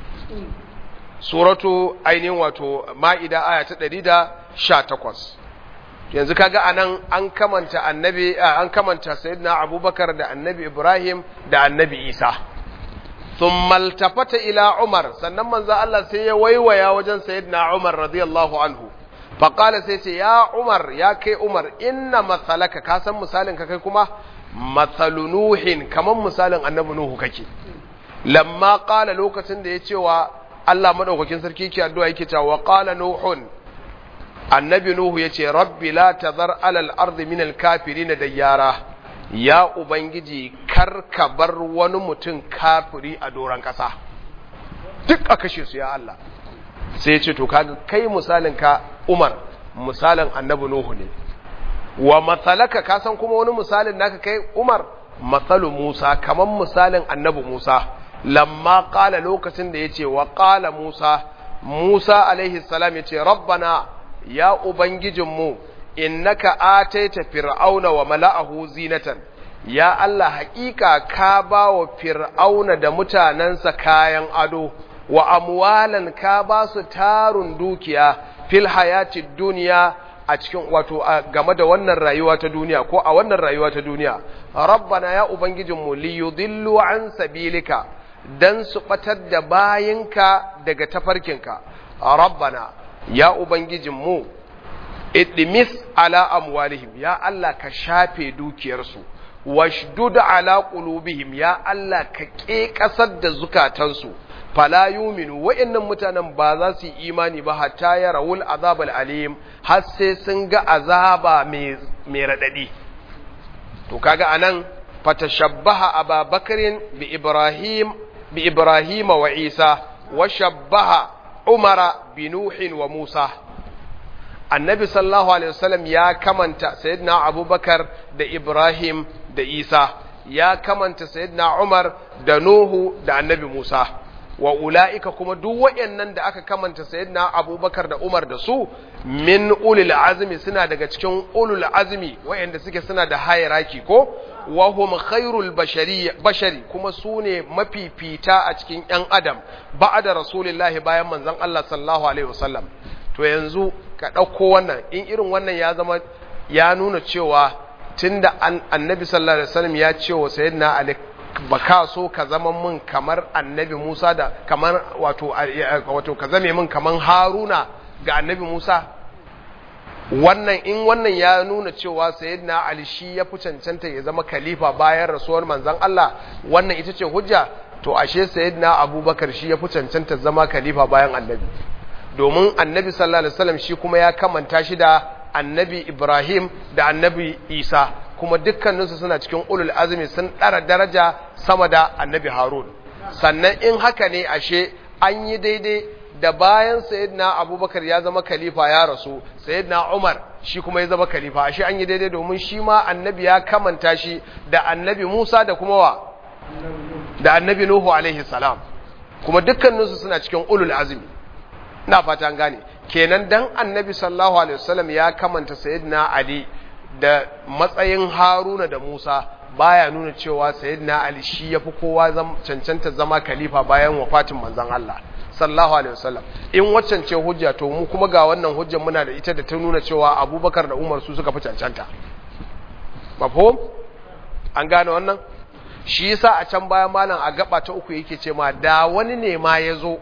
suratu ainihin wato ma'ida aya ta ɗari da sha takwas yanzu kaga anan an kamanta annabi an kamanta sayyidina abubakar da annabi ibrahim da annabi isa thumma altafata ila umar sannan manzo Allah sai ya waiwaya wajen sayyidina umar radiyallahu anhu faqala sai ce ya umar ya kai umar inna mathalaka ka san misalin ka kai kuma mathalu nuhin kaman misalin annabi nuhu kake lamma qala lokacin da ya ce wa Allah madaukakin sarki yake addu'a yake cewa qala nuhun annabi nuhu yace rabbi la tazar alal ardi min al kafirin dayyara ya ubangiji kar ka bar wani mutum kafiri a doran kasa duk a kashe su ya Allah sai ya ce to kaga kai misalin ka Umar misalin annabi nuhu ne wa matsalaka ka san kuma wani misalin naka kai Umar matsalu Musa kaman misalin annabi Musa lamma ƙala lokacin da ya ce wa ƙala Musa, Musa alaihi salam ya ce, Rabbana ya Ubangijinmu, innaka ataita fir'auna wa mala'ahu zinatan, ya Allah haƙiƙa ka ba wa fir'auna da mutanensa kayan ado, wa amwalan ka ba su tarun dukiya fil hayati duniya a cikin wato game da wannan rayuwa ta duniya ko a wannan rayuwa ta duniya rabbana ya ubangijinmu li yudillu an sabilika dan su batar da bayinka daga tafarkinka rabbana ya ubangijinmu idmis ala amwalihim ya Allah ka shafe dukiyarsu washdud ala qulubihim ya Allah ka ƙeƙasar da zukatansu fala yuminu wa'annan mutanen ba za su yi imani ba hatta ya rawul azab alim har sai sun ga azaba mai mai radadi to kaga anan fatashabbaha ababakarin bi ibrahim bi ibrahima wa isa wa shabbaha umara bi nuhin wa musa annabi sallallahu alaihi wasallam ya kamanta sayyidina abubakar da ibrahim da isa ya kamanta sayyidina umar da nuhu da annabi musa wa ula'ika kuma duk waɗannan da aka kamanta sayyidina abubakar da umar da su min ulul azmi suna daga cikin ulul azmi waɗanda suke suna da hierarchy ko wa hum khairul bashari bashari kuma su ne mafifita a cikin ƴan adam ba'da rasulillahi bayan manzon Allah sallallahu alaihi wasallam to yanzu ka ɗauko wannan in irin wannan ya zama ya nuna cewa tunda annabi sallallahu alaihi wasallam ya ce wa sayyidina ali ba ka so ka zama min kamar annabi Musa da kamar wato wato ka zame min kamar Haruna ga annabi Musa wannan in wannan ya nuna cewa sayyidina Ali shi ya fi cancanta ya zama khalifa bayan rasuwar manzon Allah wannan ita ce hujja to ashe sayyidina Abubakar shi ya fi cancanta zama khalifa bayan annabi domin annabi sallallahu alaihi wasallam shi kuma ya kamanta shi da annabi Ibrahim da annabi Isa kuma dukkaninsu suna cikin ulul azumi sun ɗara daraja sama da annabi harun sannan in haka ne ashe an yi daidai da bayan sayyidina abubakar ya zama khalifa ya rasu sayyidina umar shi kuma ya zama khalifa ashe an yi daidai domin shi ma annabi ya kamanta shi da annabi musa da kuma wa da annabi nuhu alaihi salam kuma dukkaninsu suna cikin ulul azumi ina fata an gane kenan dan annabi sallallahu alaihi wasallam ya kamanta sayyidina ali da matsayin haruna da musa baya nuna cewa sayyidina ali shi yafi kowa cancanta zama khalifa bayan wafatin manzon Allah sallallahu alaihi wasallam in waccan ce hujja to mu kuma ga wannan hujjar muna da ita da ta nuna cewa abubakar da umar su suka fi cancanta mafhum an gane wannan shi yasa a can bayan malam a gaba ta uku yake ce ma da wani ne ma ya zo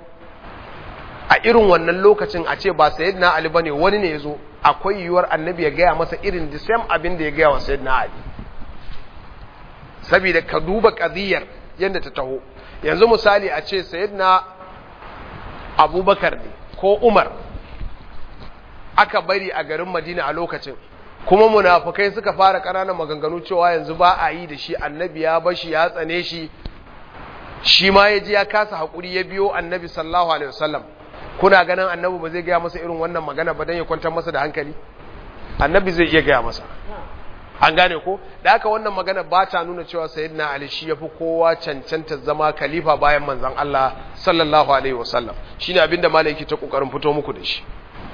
a irin wannan lokacin a ce ba sayyidina ali bane wani ne ya zo akwai yiwuwar annabi ya gaya masa irin the same abin da ya gaya wa sayyidina ali saboda ka duba qadiyar yadda ta taho yanzu misali a ce sayyidina abubakar ne ko umar aka bari a garin madina a lokacin kuma munafukai suka fara ƙananan maganganu cewa yanzu ba a yi da shi annabi ya bashi ya tsane shi shi ma ya ji ya kasa haƙuri ya biyo annabi sallallahu alaihi wasallam kuna ganin annabi ba zai gaya masa irin wannan magana ba don ya kwantar masa da hankali annabi zai iya gaya masa an gane ko da haka wannan magana ba ta nuna cewa sayyidina ali shi yafi kowa cancanta zama khalifa bayan manzon Allah sallallahu alaihi wasallam shine abinda malaki ta kokarin fito muku da shi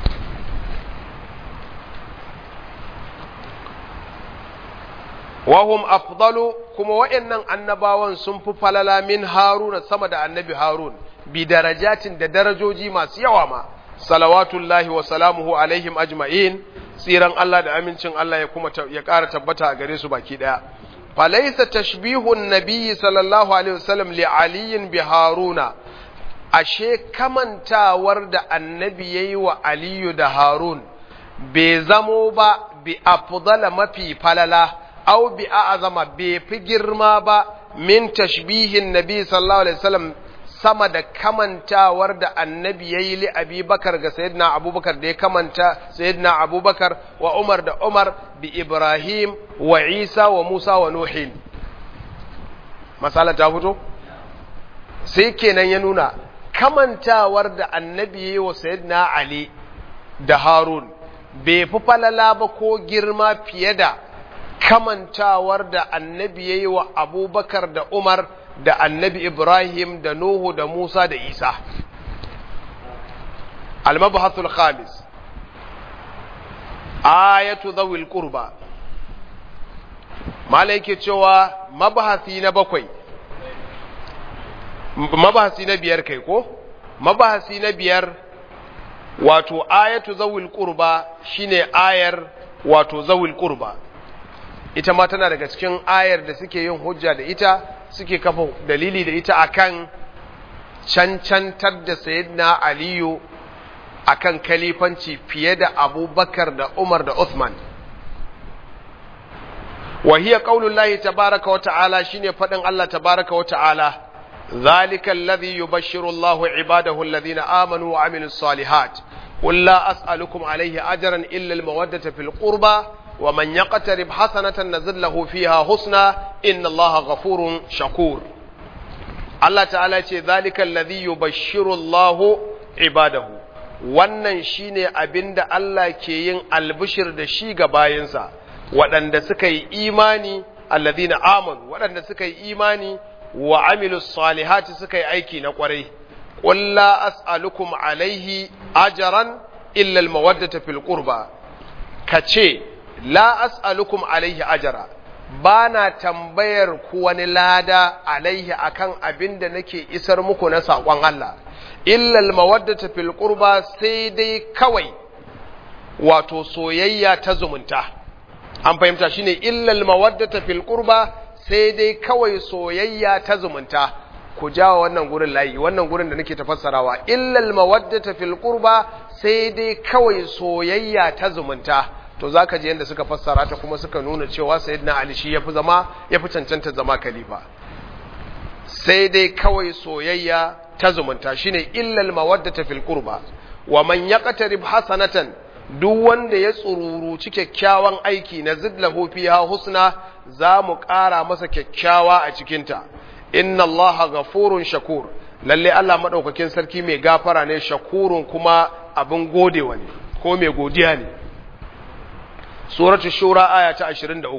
wahum afdalu kuma waɗannan annabawan sun fi falala min haruna sama da annabi harun bi darajatin da darajoji masu yawa ma salawatullahi wa salamuhu alaihim ajma'in tsiran Allah da amincin Allah ya kuma ya ƙara tabbata a gare su baki ɗaya falaisa tashbihun nabiyyi sallallahu alaihi wasallam li aliyin bi haruna ashe kamantawar da annabi yayi wa aliyu da harun bai zamo ba bi afdala mafi falala aw bi a'zama bai fi girma ba min tashbihin nabi sallallahu alaihi wasallam sama da kamantawar da annabi ya yi li abubakar ga sayyidina abubakar da ya kamanta sayyidina abubakar wa umar da umar bi ibrahim wa isa wa musa wa nuhin masala ta fito sai kenan ya nuna kamantawar da annabi ya yi wa sayyidina ali da harun bai fi falala ba ko girma fiye da kamantawar da annabi ya yi wa abubakar da umar da annabi Ibrahim da Nuhu da Musa da Isa. Al-Mabhasul Khamis Ayatu zawil qurba Mala yake cewa mabahasi na bakwai mabahasi na biyar kai ko mabahasi na biyar wato ayatu zawil qurba shine ayar wato zawil qurba ita ma tana daga cikin ayar da suke yin hujja da ita suke kafa dalili da ita akan cancantar da sayyidina aliyu akan kalifanci fiye da abubakar da umar da uthman wa hiya qaulullahi tabaraka wa ta'ala shine fadin Allah tabaraka wa ta'ala ذلك الذي يبشر الله عباده الذين آمنوا وعملوا الصالحات قل لا أسألكم عليه أجرا إلا المودة في القربى ومن يقترب حسنة نزل له فيها حسنا إن الله غفور شكور الله تعالى ذلك الذي يبشر الله عباده wannan shine abinda Allah ke yin albishir da shi ga bayinsa waɗanda suka yi imani alladhina amanu waɗanda suka yi imani wa amilu salihati suka yi aiki na kwarai qul la as'alukum alaihi ajran illa almawaddata fil qurba kace la as'alukum alaihi ajra bana tambayar ku wani lada alaihi akan abin da nake isar muku na saƙon Allah illa almawaddata fil qurba sai dai kawai wato soyayya ta zumunta an fahimta shine illa almawaddata fil qurba sai dai kawai soyayya ta zumunta ku jawa wannan gurin layi wannan gurin da nake tafassarawa illal mawaddata fil qurba sai dai kawai soyayya ta zumunta to zaka ji yanda suka fassara ta kuma suka nuna cewa sayyidina ali shi yafi zama yafi cancanta zama khalifa sai dai kawai soyayya ta zumunta shine illal mawaddata fil qurba wa man yaqtarib hasanatan duk wanda ya tsururuci kyakkyawan aiki na zidlahu fiha husna za mu ƙara masa kyakkyawa a cikinta inna Allah ghafurun shakur lalle Allah madaukakin sarki mai gafara ne shakurun kuma abin godewa ne ko mai godiya ne suratu shura aya ta 23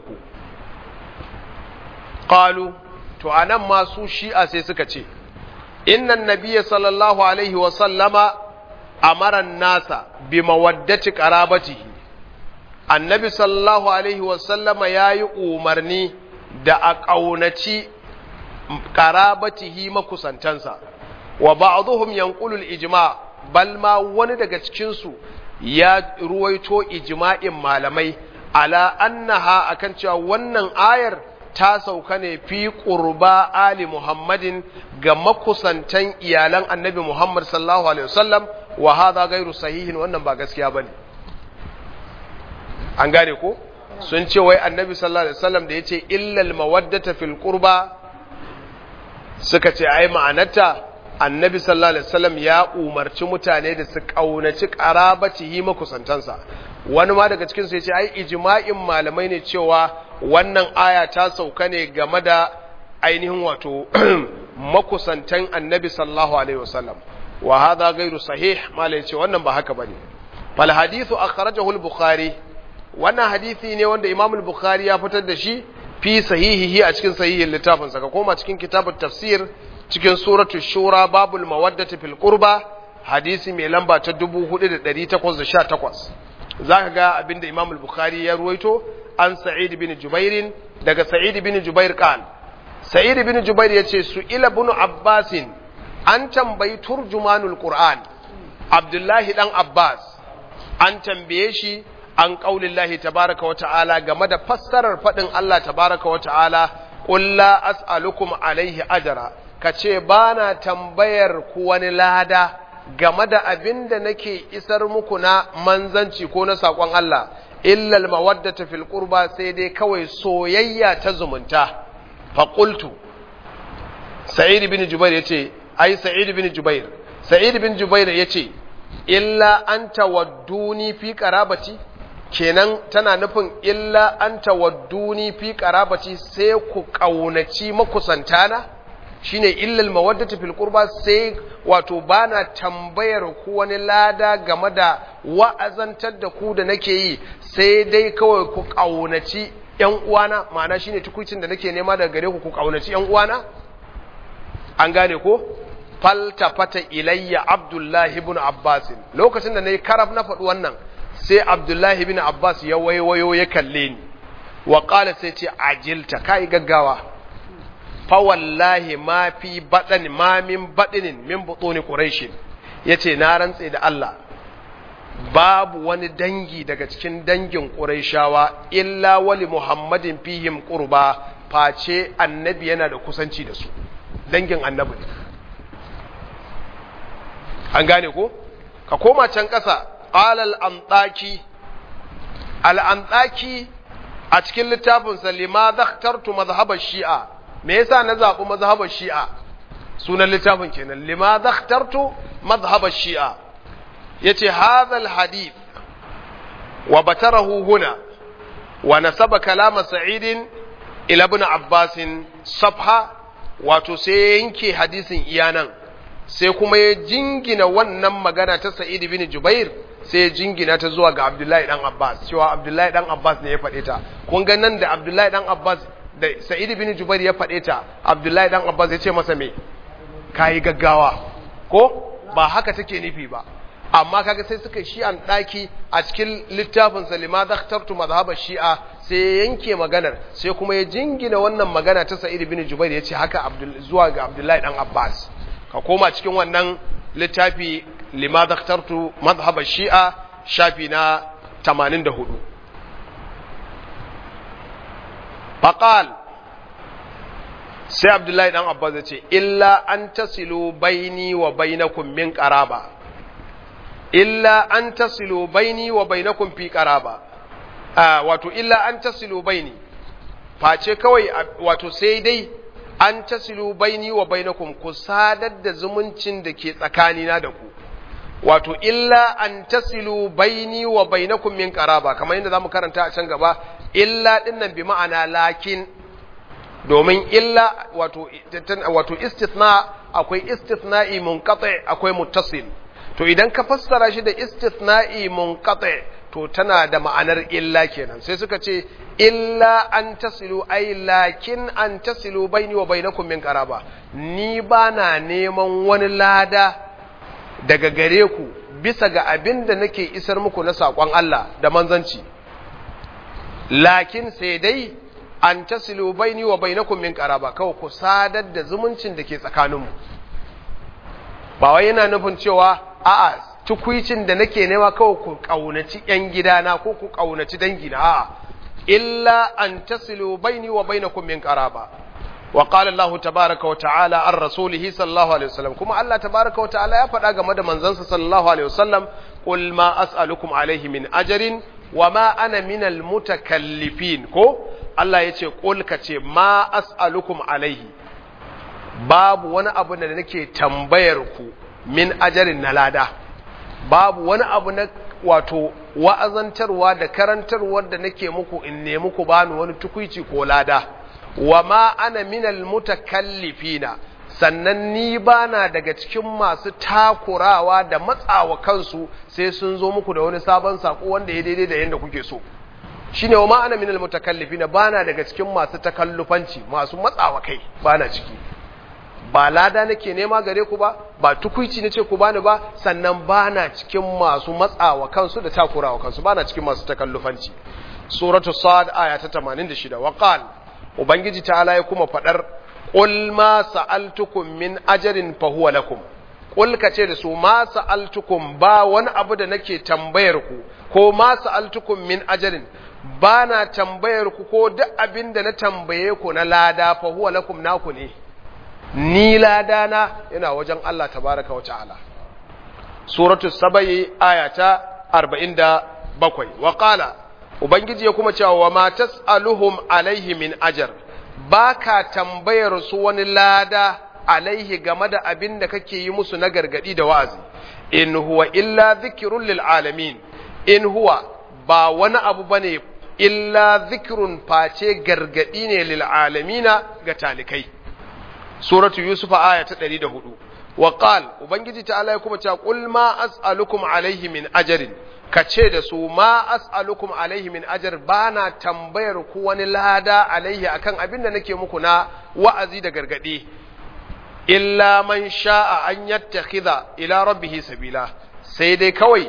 qalu to anan ma su shi'a sai suka ce innan nabiyya sallallahu alaihi wa sallama amara nasa bi mawaddati qarabatihi annabi sallallahu alaihi wasallama ya yi umarni da a ƙaunaci ƙarabatihi makusantansa wa ba'dhum yanqulul ijma bal ma wani daga cikinsu ya ruwaito ijma'in malamai ala annaha akan cewa wannan ayar ta sauka ne fi qurba ali muhammadin ga makusantan iyalan annabi muhammad sallallahu alaihi wasallam wa hadha ghairu sahihin wannan ba gaskiya bane an gane ko sun ce wai annabi sallallahu alaihi wasallam da yace illal mawaddata fil qurba suka ce ai ma'anarta annabi sallallahu alaihi wasallam ya umarci mutane da su kaunaci qarabatihi makusantansa wani ma daga cikin su yace ai ijma'in malamai ne cewa wannan aya ta sauka ne game da ainihin wato makusantan annabi sallallahu alaihi wasallam wa hadha ghairu sahih malai yace wannan ba haka bane fal hadithu akhrajahu al-bukhari wannan hadisi ne wanda Imam al-Bukhari ya fitar da shi fi sahihihi a cikin sahihin littafin sa ka koma cikin kitabut tafsir cikin suratul shura babul mawaddati fil qurba hadisi mai lamba ta 4818 zaka ga abinda Imam al-Bukhari ya ruwaito an Sa'id bin Jubair daga Sa'id bin Jubair kan Sa'id bin Jubair yace su ila ibn Abbas an tambayi turjumanul Qur'an Abdullahi dan Abbas an tambaye shi an ƙaulillahi tabaraka wa ta'ala game da fassarar faɗin Allah tabaraka wa ta'ala ƙulla as'alukum alaihi ajara ka ce ba na tambayar ku wani lada game da abin da nake isar muku na manzanci ko na saƙon Allah illal mawaddata fil qurba sai dai kawai soyayya ta zumunta fa qultu sa'id bin jubair yace ai sa'id bin jubair sa'id bin jubair yace illa anta wadduni fi qarabati kenan tana nufin illa an tawadduni fi qarabati sai ku kaunaci makusantana shine illal mawaddati fil qurba sai wato bana tambayar ku wani lada game da wa'azantar da ku da nake yi sai dai kawai ku kaunaci yan uwana ma'ana shine tukuicin da nake nema daga gare ku ku kaunaci yan uwana an gane ko faltafata ilayya abdullahi ibn abbas lokacin da nayi karab na faɗi wannan sai abdullahi bin abbas ya waiwayo ya kalle ni wa ƙala sai ce ajilta kai gaggawa fa wallahi ma fi baɗani ma min baɗinin min buɗoni ƙuraishin ya ce na rantse da Allah babu wani dangi daga cikin dangin ƙurayshawa illa wali muhammadin fihim qurba face annabi yana da kusanci da su dangin annabi ne an gane ko ka koma can ƙasa alal antaki al antaki a cikin littafinsa lima zakhtartu mazhabar shi'a me yasa na zaɓi mazhabar shi'a sunan littafin kenan lima zakhtartu mazhabar shi'a yace hadha alhadith wa batarahu huna wa nasaba kalama sa'id ila ibn abbas safha wato sai yanke hadisin iyanan sai kuma ya jingina wannan magana ta sa'id ibn jubair sai ya jingina ta zuwa ga abdullahi dan abbas cewa abdullahi dan abbas ne ya faɗe ta kun ga nan da abdullahi dan abbas da sa'id ibn jubair ya faɗe ta abdullahi dan abbas ya ce masa me kayi gaggawa ko ba haka take nufi ba amma kaga sai suka shi an daki a cikin littafin sa lima zakhtartu madhhab shi'a sai ya yanke maganar sai kuma ya jingina wannan magana ta Sa'id ibn Jubair ya ce haka zuwa ga Abdullahi dan Abbas ka koma cikin wannan littafi lima zakhtartu madhhab shi'a shafi na 84 faqal sai Abdullahi dan Abbas ya ce illa an tasilu baini wa bainakum min qaraba illa an tasilu baini wa bainakum fi qaraba wato illa an tasilu baini face kawai wato sai dai an tasilu baini wa bainakum ku sadar da zumuncin da ke tsakanina da ku wato illa an tasilu baini wa bainakum min qaraba kamar yadda zamu karanta a can gaba illa dinnan bi ma'ana lakin domin illa wato wato istithna akwai istithna'i munqati akwai muttasil to idan ka fassara shi da istithna'i munqati to tana da ma'anar illa kenan sai suka ce illa an tasilu ay lakin an tasilu baini wa bainakum min qaraba ni bana neman wani lada daga gare ku bisa ga abin da nake isar muku na saƙon Allah da manzanci lakin sai dai an tasilu baini wa bainakum min qaraba kawai ku sadar da zumuncin da ke tsakaninmu ba wai yana nufin cewa a'a tukuicin da nake nema kawai ku kaunaci yan gidana ko ku kaunaci dangina a'a illa an tasilu baini wa bainakum min qaraba wa qala Allah tabaaraka wa ta'ala an rasulihi sallallahu alaihi wasallam kuma Allah tabaaraka wa ta'ala ya faɗa game da manzansa sallallahu alaihi wasallam qul ma as'alukum alaihi min ajrin wa ma ana minal mutakallifin ko Allah ya ce qul ka ce ma as'alukum alaihi babu wani abu da nake tambayar ku min ajarin na lada babu wani abu na wato wa'azantarwa da karantarwar da nake muku in nemi ku bani wani tukuici ko lada wa ma ana minal mutakallifina sannan ni bana daga cikin masu takurawa da matsawa kansu sai sun zo muku da wani sabon sako wanda ya daidai da yadda kuke so shine wa ma ana minal mutakallifina bana daga cikin masu takallufanci masu matsawa kai bana ciki ba lada nake nema gare ku ba ba tukuici nace ku bani ba sannan bana cikin masu matsawa kansu da takurawa kansu bana cikin masu takallufanci suratu sad aya ta 86 wa qal ubangiji ta'ala ya kuma fadar qul ma sa'altukum min ajrin fa huwa lakum qul kace da su ma sa'altukum ba wani abu da nake tambayar ku ko ma sa'altukum min ajrin bana tambayar ku ko duk abin da na tambaye ku na lada fa huwa lakum naku ne ni ladana yana wajen Allah tabaraka wa ta'ala suratu sabai ayata 47 wa qala ubangiji ya kuma cewa wa ma tasaluhum alaihi min ajar baka tambayar su wani lada alaihi game da abin da kake yi musu na gargadi da wa'azi in huwa illa dhikrun lil alamin in huwa ba wani abu bane illa dhikrun face gargadi ne lil alamina ga talikai suratu yusuf aya ta 104 wa qal ubangiji ta'ala ya kuma cewa qul ma as'alukum alaihi min ajrin kace da su ma as'alukum alaihi min ajr bana tambayar ku wani lada alaihi akan abin da nake muku na wa'azi da gargadi illa man sha'a an yattakhidha ila rabbih sabila sai dai kawai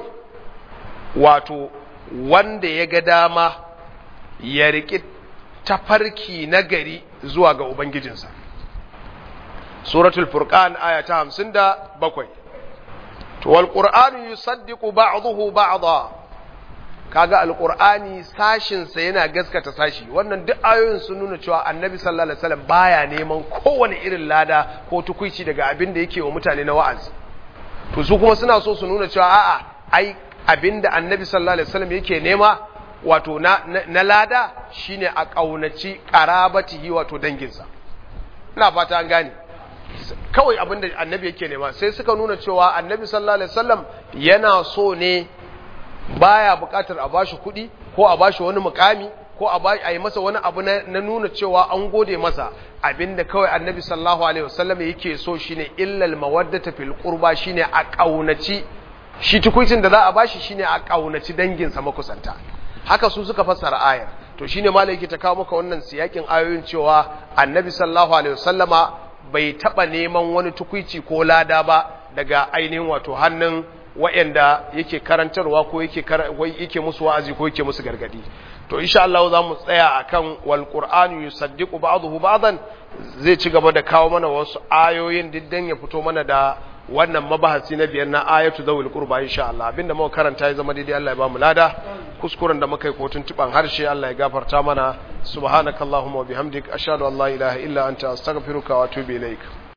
wato wanda ya ga dama ya riki tafarki na gari zuwa ga ubangijinsa suratul furqan aya ta 57 to wal qur'anu yusaddiqu ba'dahu ba'dha kaga alqur'ani sashin sa yana gaskata sashi wannan duk ayoyin sun nuna cewa annabi sallallahu alaihi wasallam baya neman kowane irin lada ko tukuici daga abin da yake wa mutane na wa'azi to su kuma suna so su nuna cewa a'a ai abin da annabi sallallahu alaihi wasallam yake nema wato na, na, na lada shine a kaunaci qarabatihi wato danginsa ina fata an gane kawai abin da annabi yake nema sai suka nuna cewa annabi sallallahu alaihi wasallam yana so ne baya bukatar a bashi kuɗi ko a bashi wani mukami ko a yi masa wani abu na nuna cewa an gode masa abinda kawai annabi sallallahu alaihi wasallam yake so shine illal mawaddata fil qurba shine a kaunaci shi tukuicin da za a bashi shine a kaunaci danginsa makusanta haka su suka fassara ayar to shine malai yake ta kawo maka wannan siyakin ayoyin cewa annabi sallallahu alaihi wasallama bai taba neman wani tukuici ko lada ba daga ainihin wato hannun wa'anda yake karantarwa ko yake yake musu wa'azi ko yake musu gargadi to insha Allah za mu tsaya akan wal qur'anu yusaddiqu ba'dahu ba'dan zai ci gaba da kawo mana wasu ayoyin diddan ya fito mana da wannan mabahasi na biyar na ayatu zawil qurba insha Allah abinda muka karanta ya zama daidai Allah ya ba mu lada kuskuren da muka yi ko tuntuban harshe Allah ya gafarta mana subhanakallahumma wa bihamdik ashhadu an la ilaha illa anta astaghfiruka wa atubu ilaik